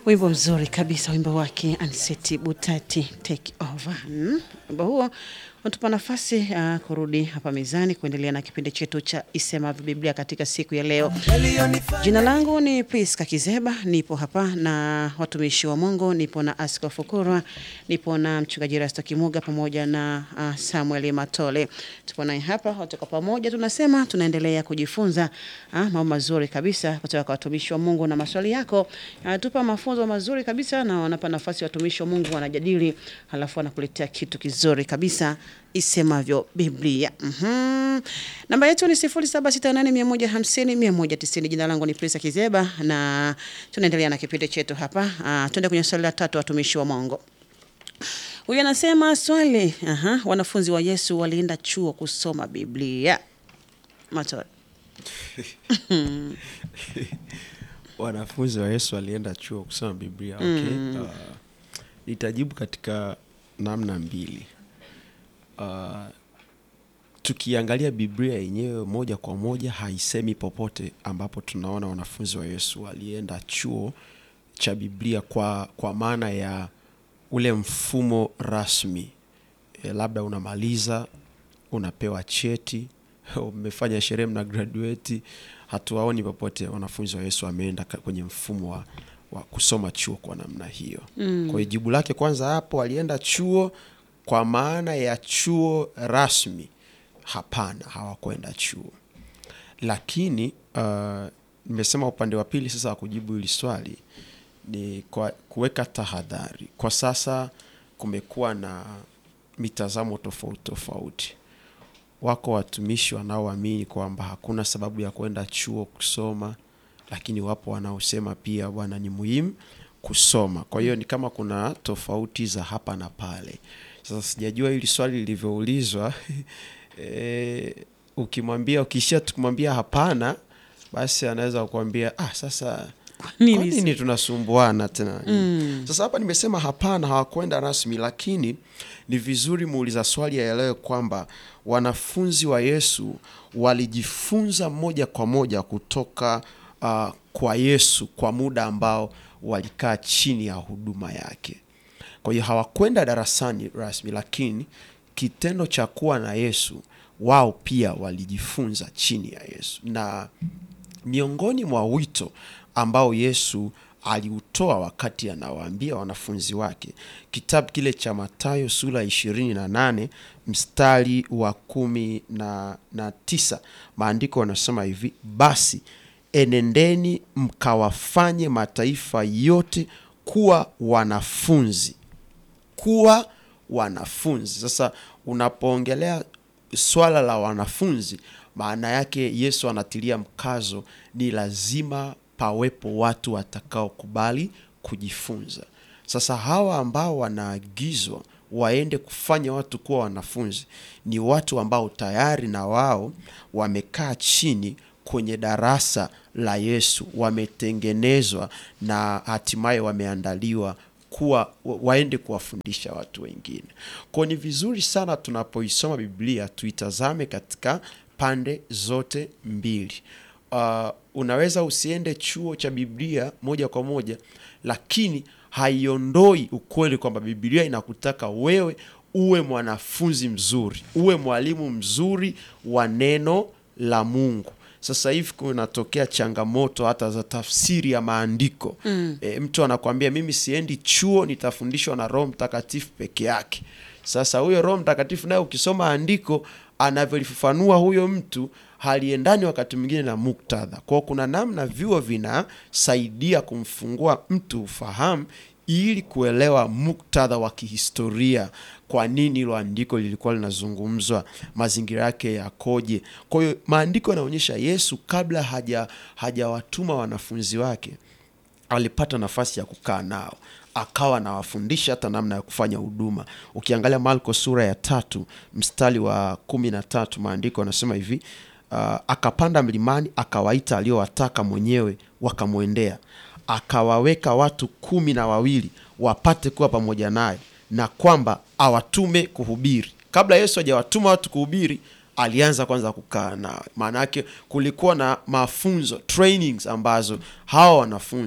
Wimbo mzuri kabisa, wimbo wake Anseti Butati take over. Mm, Wimbo huo unatupa nafasi uh, kurudi hapa mezani kuendelea na kipindi chetu cha Isemavyo Biblia katika siku ya leo. Jina langu ni Priska Kizeba, nipo hapa na watumishi wa Mungu, nipo na Askofu Kurwa, nipo na mchungaji Rasto Kimuga pamoja na uh, Samuel Matole. Tupo naye hapa wote kwa pamoja, tunasema tunaendelea kujifunza uh, mambo mazuri kabisa kutoka kwa watumishi wa Mungu, na maswali yako anatupa mafunzo mazuri kabisa, na wanapa nafasi watumishi wa Mungu wanajadili, halafu wanakuletea kitu kizuri kabisa isemavyo Biblia. Mhm. Namba yetu ni 0768150190. Jina langu ni Prisa Kizeba na tunaendelea na kipindi chetu hapa. Uh, tuende kwenye swali la tatu, watumishi wa Mungu. Huyu anasema swali, aha, wanafunzi wa Yesu walienda chuo kusoma Biblia. Matole. wanafunzi wa Yesu walienda chuo kusoma Biblia. Okay. Uh, nitajibu katika namna mbili. Uh, tukiangalia Biblia yenyewe moja kwa moja haisemi popote ambapo tunaona wanafunzi wa Yesu walienda chuo cha Biblia kwa, kwa maana ya ule mfumo rasmi e, labda unamaliza unapewa cheti umefanya sherehe mna graduate. Hatuwaoni popote wanafunzi wa Yesu wameenda ka- kwenye mfumo wa, wa kusoma chuo kwa namna hiyo. Mm. Kwa hiyo jibu lake kwanza hapo, walienda chuo kwa maana ya chuo rasmi? Hapana, hawakwenda chuo. Lakini uh, nimesema upande wa pili sasa wa kujibu hili swali ni kwa kuweka tahadhari. Kwa sasa kumekuwa na mitazamo tofauti tofauti wako watumishi wanaoamini kwamba hakuna sababu ya kwenda chuo kusoma, lakini wapo wanaosema pia bwana, ni muhimu kusoma. Kwa hiyo ni kama kuna tofauti za hapa na pale. Sasa sijajua hili swali lilivyoulizwa e, ukimwambia ukishia tukimwambia hapana, basi anaweza kukwambia ah, sasa nini kwa nini tunasumbuana tena? Sasa hapa nimesema hapana, hawakwenda rasmi, lakini ni vizuri muuliza swali aelewe kwamba wanafunzi wa Yesu walijifunza moja kwa moja kutoka uh, kwa Yesu kwa muda ambao walikaa chini ya huduma yake. Kwa hiyo hawakwenda darasani rasmi, lakini kitendo cha kuwa na Yesu wao pia walijifunza chini ya Yesu na miongoni mwa wito ambao Yesu aliutoa wakati anawaambia wanafunzi wake, kitabu kile cha Mathayo sura ishirini na nane mstari wa kumi na, na tisa maandiko yanasema hivi: basi enendeni mkawafanye mataifa yote kuwa wanafunzi kuwa wanafunzi. Sasa unapoongelea swala la wanafunzi, maana yake Yesu anatilia mkazo, ni lazima pawepo watu watakaokubali kujifunza. Sasa hawa ambao wanaagizwa waende kufanya watu kuwa wanafunzi ni watu ambao tayari na wao wamekaa chini kwenye darasa la Yesu, wametengenezwa na hatimaye wameandaliwa kuwa wa- waende kuwafundisha watu wengine. Kwa ni vizuri sana tunapoisoma Biblia tuitazame katika pande zote mbili. Uh, unaweza usiende chuo cha Biblia moja kwa moja, lakini haiondoi ukweli kwamba Biblia inakutaka wewe uwe mwanafunzi mzuri, uwe mwalimu mzuri wa neno la Mungu. Sasa hivi kunatokea changamoto hata za tafsiri ya maandiko mm. E, mtu anakwambia mimi siendi chuo, nitafundishwa na Roho Mtakatifu peke yake. Sasa huyo Roho Mtakatifu naye ukisoma andiko anavyolifafanua huyo mtu haliendani wakati mwingine na muktadha. Kwao kuna namna vyuo vinasaidia kumfungua mtu ufahamu ili kuelewa muktadha wa kihistoria, kwa nini hilo andiko lilikuwa linazungumzwa, mazingira yake yakoje. Kwa hiyo maandiko yanaonyesha Yesu kabla haja hajawatuma wanafunzi wake alipata nafasi ya kukaa nao akawa anawafundisha hata namna ya kufanya huduma. Ukiangalia Marko sura ya tatu mstari wa kumi na tatu maandiko anasema hivi uh, akapanda mlimani akawaita aliowataka mwenyewe wakamwendea, akawaweka watu kumi na wawili wapate kuwa pamoja naye, na kwamba awatume kuhubiri. Kabla Yesu hajawatuma watu kuhubiri, alianza kwanza kukaa nao. Maana yake kulikuwa na mafunzo trainings ambazo hawa wanafunzi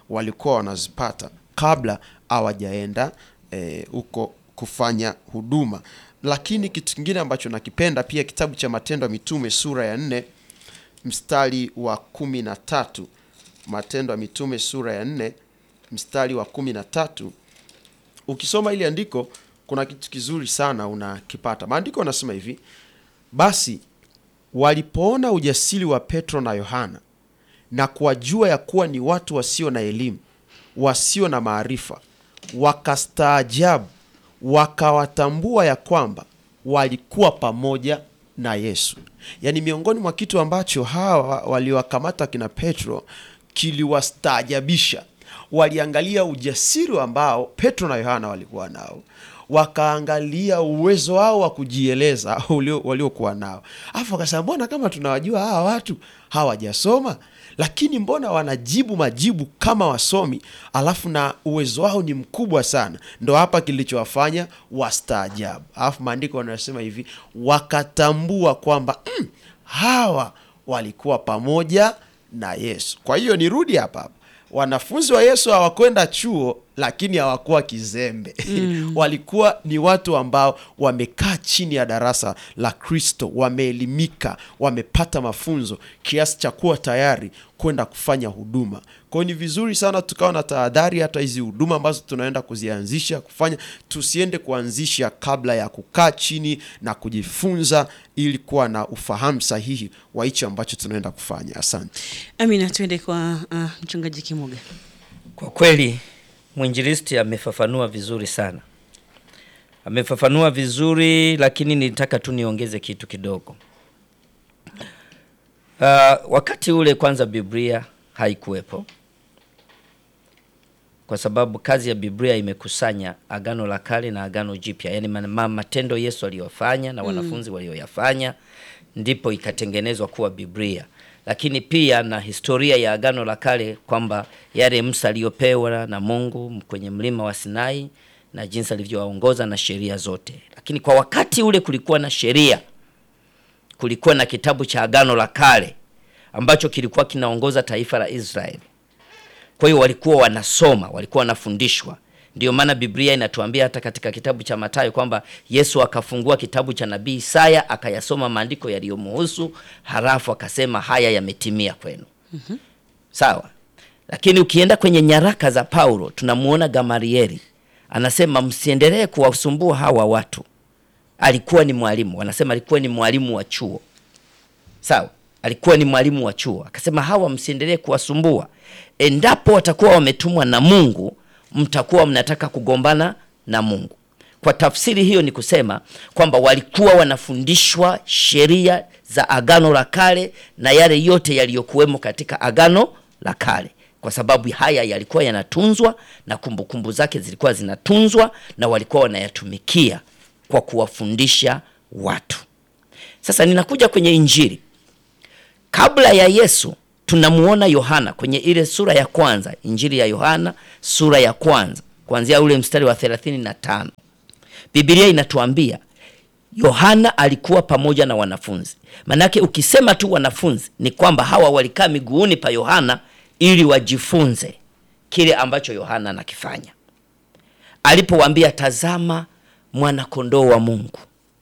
walikuwa wanazipata kabla hawajaenda huko kufanya huduma. Lakini kitu kingine ambacho nakipenda pia, kitabu cha Matendo ya Mitume sura ya nne mstari wa kumi na tatu Matendo ya Mitume sura ya nne mstari wa kumi na tatu ukisoma ili andiko kuna kitu kizuri sana unakipata. Maandiko yanasema hivi: basi walipoona ujasiri wa Petro na Yohana na kuwajua ya kuwa ni watu wasio na elimu, wasio na maarifa, wakastaajabu, wakawatambua ya kwamba walikuwa pamoja na Yesu. Yaani, miongoni mwa kitu ambacho hawa waliwakamata kina Petro kiliwastaajabisha, waliangalia ujasiri ambao Petro na Yohana walikuwa nao wakaangalia uwezo wao wa kujieleza waliokuwa nao, alafu wakasema, mbona kama tunawajua hawa watu hawajasoma, lakini mbona wanajibu majibu kama wasomi, alafu na uwezo wao ni mkubwa sana. Ndo hapa kilichowafanya wastaajabu. Alafu maandiko wanasema hivi, wakatambua kwamba mm, hawa walikuwa pamoja na Yesu. Kwa hiyo nirudi hapa hapa wanafunzi wa Yesu hawakwenda chuo lakini hawakuwa kizembe. Mm. Walikuwa ni watu ambao wamekaa chini ya darasa la Kristo, wameelimika, wamepata mafunzo kiasi cha kuwa tayari kwenda kufanya huduma. Kwa hiyo ni vizuri sana tukawa na tahadhari, hata hizi huduma ambazo tunaenda kuzianzisha kufanya, tusiende kuanzisha kabla ya kukaa chini na kujifunza, ili kuwa na ufahamu sahihi wa hicho ambacho tunaenda kufanya. Asante. Amina, tuende kwa uh, mchungaji Kimuga. Kwa kweli mwinjilisti amefafanua vizuri sana, amefafanua vizuri, lakini nilitaka tu niongeze kitu kidogo. Uh, wakati ule kwanza Biblia haikuwepo, kwa sababu kazi ya Biblia imekusanya Agano la Kale na Agano Jipya, yaani matendo Yesu aliyofanya na wanafunzi mm. walioyafanya, ndipo ikatengenezwa kuwa Biblia lakini pia na historia ya Agano la Kale kwamba yale Musa aliyopewa na Mungu kwenye mlima wa Sinai na jinsi alivyowaongoza na sheria zote. Lakini kwa wakati ule kulikuwa na sheria, kulikuwa na kitabu cha Agano la Kale ambacho kilikuwa kinaongoza taifa la Israeli. Kwa hiyo walikuwa wanasoma, walikuwa wanafundishwa. Ndio maana Biblia inatuambia hata katika kitabu cha Mathayo kwamba Yesu akafungua kitabu cha nabii Isaya akayasoma maandiko yaliyomuhusu, halafu akasema haya yametimia kwenu. mm -hmm. Sawa, lakini ukienda kwenye nyaraka za Paulo tunamuona Gamalieli anasema msiendelee kuwasumbua hawa watu. Alikuwa ni mwalimu, wanasema alikuwa ni mwalimu wa chuo. Sawa, alikuwa ni mwalimu wa chuo, akasema hawa msiendelee kuwasumbua, endapo watakuwa wametumwa na Mungu mtakuwa mnataka kugombana na Mungu. Kwa tafsiri hiyo ni kusema kwamba walikuwa wanafundishwa sheria za Agano la Kale na yale yote yaliyokuwemo katika Agano la Kale, kwa sababu haya yalikuwa yanatunzwa na kumbukumbu kumbu zake zilikuwa zinatunzwa na walikuwa wanayatumikia kwa kuwafundisha watu. Sasa ninakuja kwenye Injili. Kabla ya Yesu tunamuona Yohana kwenye ile sura ya kwanza, Injili ya Yohana sura ya kwanza kuanzia ule mstari wa thelathini na tano. Biblia inatuambia Yohana alikuwa pamoja na wanafunzi. Manake ukisema tu wanafunzi ni kwamba hawa walikaa miguuni pa Yohana ili wajifunze kile ambacho Yohana anakifanya. Alipowaambia tazama, mwana kondoo wa Mungu,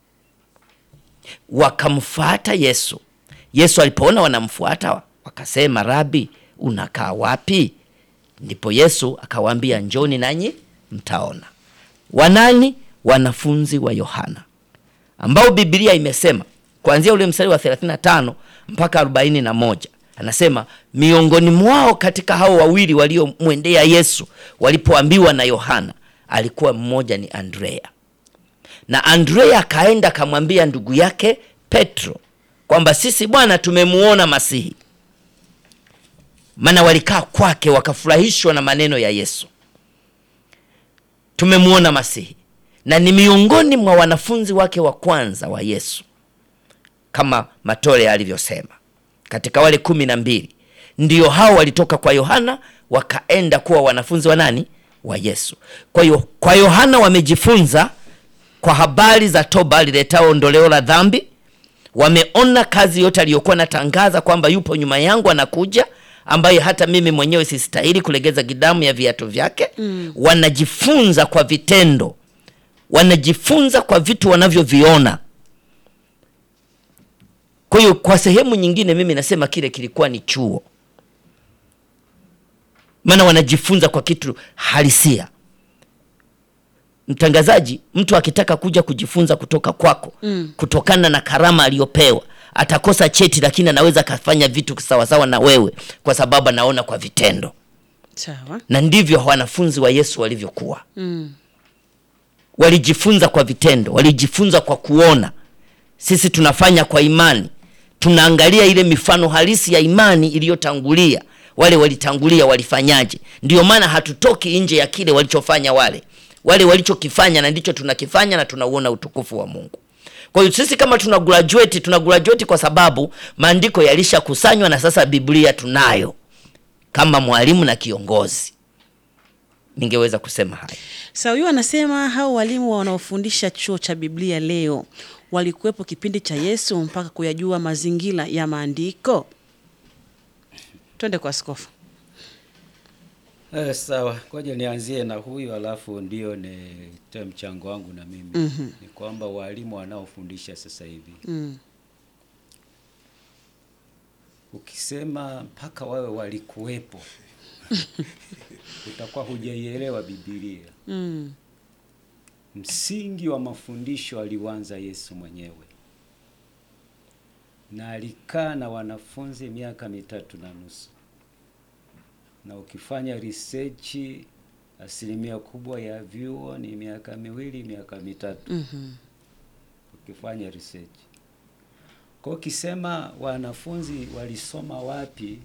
wakamfuata Yesu. Yesu alipoona wanamfuata wakasema, Rabi, unakaa wapi? Ndipo Yesu akawaambia, njoni nanyi mtaona. Wanani? Wanafunzi wa Yohana ambao Biblia imesema kuanzia ule mstari wa 35 mpaka 41, anasema miongoni mwao katika hao wawili waliomwendea Yesu walipoambiwa na Yohana, alikuwa mmoja ni Andrea, na Andrea akaenda akamwambia ndugu yake Petro kwamba sisi Bwana tumemuona Masihi. Maana walikaa kwake wakafurahishwa na maneno ya Yesu, tumemuona Masihi, na ni miongoni mwa wanafunzi wake wa kwanza wa Yesu, kama Matole alivyosema katika wale kumi na mbili, ndio hao walitoka kwa Yohana wakaenda kuwa wanafunzi wa nani? Wa Yesu. Kwa hiyo kwa Yohana wamejifunza kwa habari za toba liletao ondoleo la dhambi wameona kazi yote aliyokuwa natangaza kwamba yupo nyuma yangu anakuja ambaye hata mimi mwenyewe sistahili kulegeza gidamu ya viatu vyake mm. wanajifunza kwa vitendo wanajifunza kwa vitu wanavyoviona kwa hiyo kwa sehemu nyingine mimi nasema kile kilikuwa ni chuo maana wanajifunza kwa kitu halisia mtangazaji mtu akitaka kuja kujifunza kutoka kwako mm. kutokana na karama aliyopewa atakosa cheti lakini anaweza akafanya vitu sawasawa na wewe kwa sababu anaona kwa vitendo Sawa. na ndivyo wanafunzi wa yesu walivyokuwa Mm. walijifunza kwa vitendo walijifunza kwa kuona sisi tunafanya kwa imani tunaangalia ile mifano halisi ya imani iliyotangulia wale walitangulia walifanyaje ndio maana hatutoki nje ya kile walichofanya wale wale walichokifanya na ndicho tunakifanya na tunauona utukufu wa mungu kwa hiyo sisi kama tuna graduate tuna graduate kwa sababu maandiko yalishakusanywa na sasa biblia tunayo kama mwalimu na kiongozi ningeweza kusema haya Sawa, huyu anasema hao walimu wanaofundisha chuo cha Biblia leo walikuwepo kipindi cha Yesu mpaka kuyajua mazingira ya maandiko. Twende kwa askofu. Eh, sawa, ngoja nianzie na huyu alafu ndio nitoe mchango wangu na mimi. mm Ni kwamba walimu wanaofundisha sasa hivi Mm. ukisema mpaka wawe walikuwepo utakuwa hujaielewa Biblia. Mm. Msingi wa mafundisho aliuanza Yesu mwenyewe, na alikaa na wanafunzi miaka mitatu na nusu, na ukifanya research, asilimia kubwa ya vyuo ni miaka miwili, miaka mitatu Mhm. ukifanya research. Kwa hiyo ukisema wanafunzi walisoma wapi,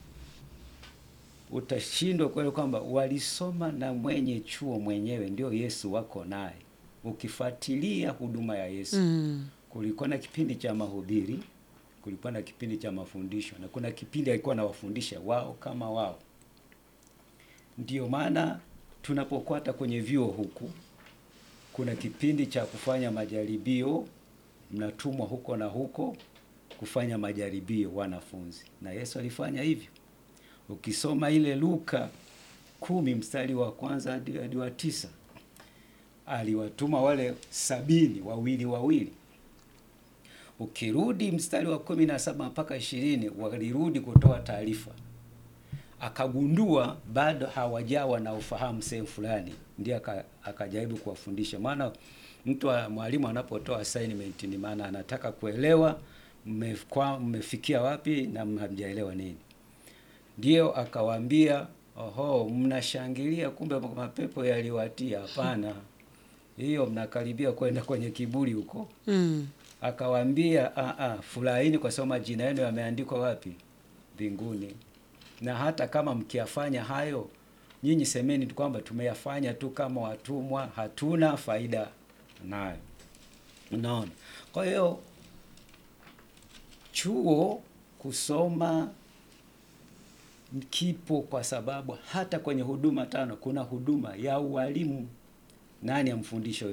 utashindwa kweli kwamba walisoma na mwenye chuo mwenyewe ndio Yesu wako naye. Ukifuatilia huduma ya Yesu Mm. kulikuwa na kipindi cha mahubiri, kulikuwa na kipindi cha mafundisho, na kuna kipindi alikuwa anawafundisha wao kama wao. Ndio maana tunapokuwa hata kwenye vyuo huku, kuna kipindi cha kufanya majaribio, mnatumwa huko na huko kufanya majaribio wanafunzi, na Yesu alifanya hivyo. Ukisoma ile Luka kumi mstari wa kwanza hadi hadi wa tisa aliwatuma wale sabini wawili wawili. Ukirudi mstari wa kumi na saba mpaka ishirini walirudi kutoa taarifa, akagundua bado hawajawa na ufahamu sehemu fulani, ndiye aka- akajaribu kuwafundisha. Maana mtu wa- mwalimu anapotoa assignment ni maana anataka kuelewa mmekwa- mmefikia wapi na hamjaelewa nini. Ndio akawaambia, oho, mnashangilia, kumbe mapepo yaliwatia. Hapana, hiyo mnakaribia kwenda kwenye kiburi huko. Mm. Akawaambia, "Ah, ah, furahini kwa sababu majina yenu yameandikwa wapi? Mbinguni. Na hata kama mkiyafanya hayo, nyinyi semeni tu kwamba tumeyafanya tu kama watumwa, hatuna faida nayo. Unaona? Kwa hiyo chuo kusoma kipo kwa sababu hata kwenye huduma tano kuna huduma ya ualimu. Nani amfundisha huyo